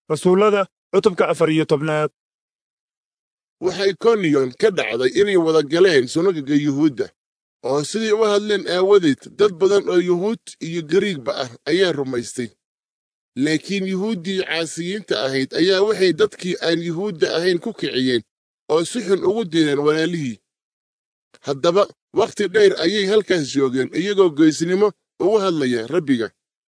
rasuullada cutubka afar iyo tobnaad waxay koniyon ka dhacday inay wada galeen sunagoga yuhuudda oo siday u hadleen aawadeed dad badan oo yuhuud iyo gariigba ah ayaa rumaystay laakiin yuhuuddii caasiyiinta ahayd ayaa waxay dadkii aan yuhuudda ahayn ku kiciyeen oo si xun ugu direen walaalihii haddaba wakhti dheer ayay halkaas joogeen iyagoo geysnimo ugu hadlaya rabbiga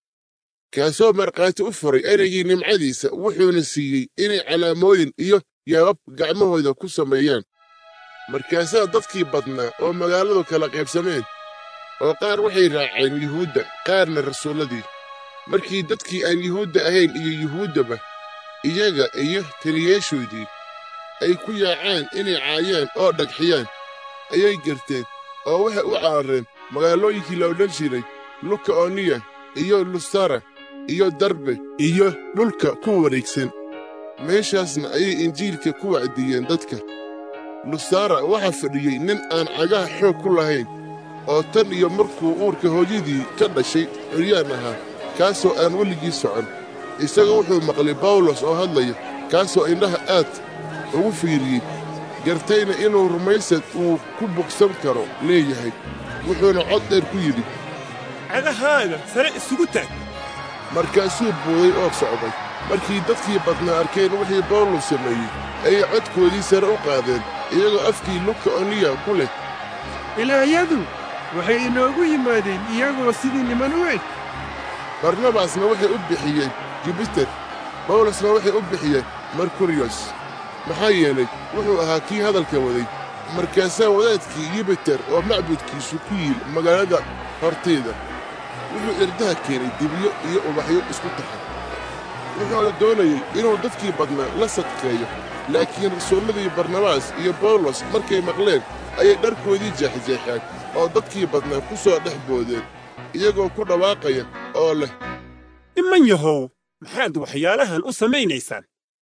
kaasoo markhaati u furay ereygii nimcadiisa wuxuuna siiyey inay calaamooyin iyo yaabab gacmahooda ku sameeyaan markaasaa dadkii badnaa oo magaaladu kala qaybsameen oo qaar waxay raaceen yuhuudda qaarna rasuulladii markii dadkii aan yuhuudda ahayn iyo yuhuuddaba iyaga iyo taliyeeshoodii ay ku yaacaan inay caayaan oo dhagxiyaan ayay garteen oo waxay u carareen magaalooyinkii la odhan jiray lukaoniya iyo lusara iyo darbe iyo dhulka ku wareegsan meeshaasna ayay injiilka ku wacdiyeen dadka lusara waxaa fadhiyey nin aan cagaha xoog ku lahayn oo tan iyo markuu uurka hooyadii ka dhashay curyaan ahaa kaasoo aan weligii socon isaga wuxuu maqlay bawlos oo hadlaya kaasoo indhaha aad ugu fiiriyey gartayna inuu rumaysad uu ku bogsan karo leeyahay wuxuuna cod dheer ku yidhi cagahaaga sare isugu taag markaasuu buuday oo socday markii dadkii badnaa arkeen wixii bawlos sameeyey ayay codkoodii sare u qaadeen iyagoo afkii lukaoniya ku leh ilaahyadu waxay inoogu yimaadeen iyagoo sidii niman u eg barnabasna waxay u bixiyeen jubiter bawlosna waxay u bixiyeen merkuriyos maxaa yeelay wuxuu ahaa kii hadalka waday markaasaa wadaadkii yubiter oo macbudkiisu ku yiil magaalada hortayda wuxuu irdaha keenay dibyo iyo ubaxyo isku taxan wuxuuna doonayey inuu dadkii badnaa la sadkeeyo laakiin rasuulladii barnabaas iyo bawlos markay maqleen ayay dharkoodii jeexjeexeen oo dadkii badnaa ku soo dhex boodeen iyagoo ku dhawaaqaya oo leh niman yahow maxaad waxyaalahan u samaynaysaan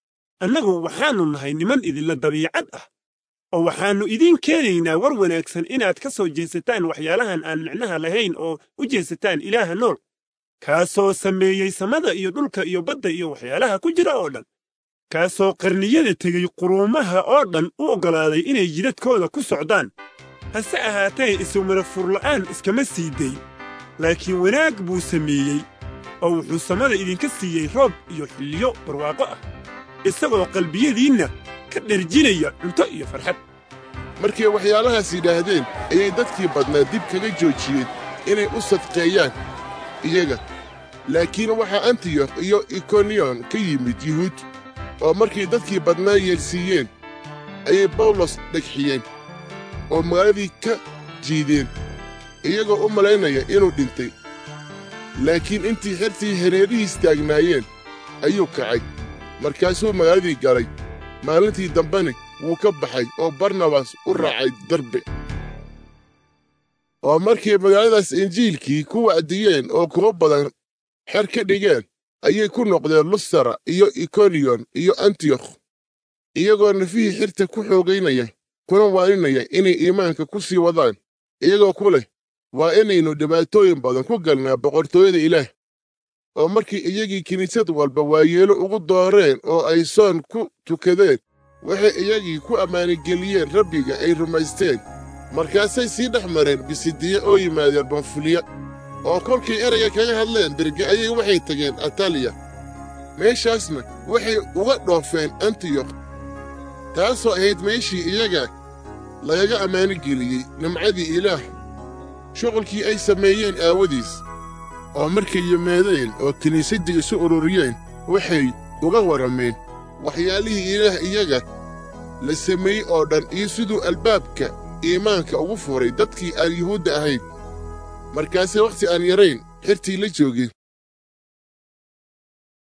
annagu waxaannu nahay niman idinla dabiicad ah oo waxaannu idiin keenaynaa war wanaagsan inaad ka soo jeesataan waxyaalahan aan micnaha lahayn oo u jeesataan ilaaha nool kaasoo sameeyey samada iyo dhulka iyo badda iyo waxyaalaha ku jira oo dhan kaasoo qarniyada tegey quruumaha oo dhan u oggolaaday inay jidadkooda ku socdaan hase ahaatee isumana furla'aan iskama sii day laakiin wanaag buu sameeyey oo wuxuu samada idinka siiyey roob iyo xilliyo barwaaqo ah isagoo qalbiyadiinna ka dherjinaya cunto iyo farxad markay waxyaalahaas yidhaahdeen ayay dadkii badnaa dib kaga joojiyeen inay u sadqeeyaan iyaga laakiin waxaa antiyokh iyo ikoniyon ka yimid yuhuud oo markay dadkii badnaa yeelsiiyeen ayay bawlos dhegxiyeen oo magaaladii ka jiideen iyagoo u malaynaya inuu dhintay laakiin intii xertii hareerihiis taagnaayeen ayuu kacay markaasuu magaaladii galay maalintii dambena wuu ka baxay oo barnabas u raacay darbe oo markay magaaladaas injiilkii ku wacdiyeen oo kuwo badan xer ka dhigeen ayay ku noqdeen lusara iyo ikoniyon iyo antiyokh iyagoo nafihii xirta ku xoogaynaya kuna waaninaya inay iimaanka ku sii wadaan iyagoo ku leh waa inaynu dhibaatooyin badan ku galnaa boqortooyada ilaah oo markii iyagii kiniisad walba waayeelo ugu dooreen oo ay soon ku tukadeen waxay iyagii ku ammaanigeliyeen rabbiga ay rumaysteen markaasay sii dhex mareen bisidiye oo yimaadeen banfuliya oo kolkay erayga kaga hadleen berge ayay waxay tageen ataliya meeshaasna waxay uga dhoofeen antiyokh taasoo ahayd meeshii iyaga lagaga ammaanigeliyey nimcadii ilaah shuqulkii ay sameeyeen aawadiis oo markay yimaadeen oo kiniisaddii isu ururiyeen waxay uga warrameen waxyaalihii ilaah iyaga la sameeyey oo dhan iyo siduu albaabka iimaanka ugu furay dadkii aan yuhuudda ahayn markaasee wakhti aan yarayn xertii la joogeen